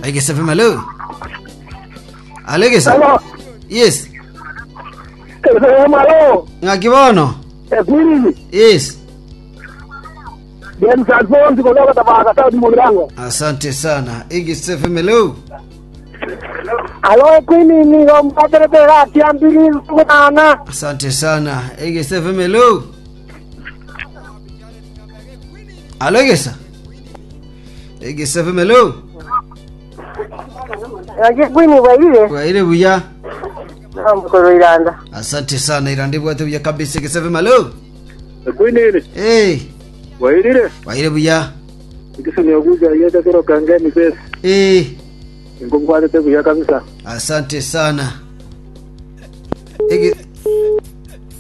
Egesa FM hello. Alo Egesa. Hello. Yes. FM alo. Ngakibono. Ekwini. Yes. James Alphonse kutoka Tabaka South Mugirango. Asante sana. Egesa FM hello. Alo Ekwini ni ngompatele pera tiambili kunana. Asante sana. Egesa FM hello. Alo Egesa. Egesa FM hello. Yake Kwini waile. Waire buya. Amukoro iranda. Asante sana irande bwate buya kabisa Egesa FM hello. ekwinini Eh. wairire Waire buya. ikisoni kuja yete kero kangeni pesa Eh. ingomkwatete kuya kabisa Asante sana. Ege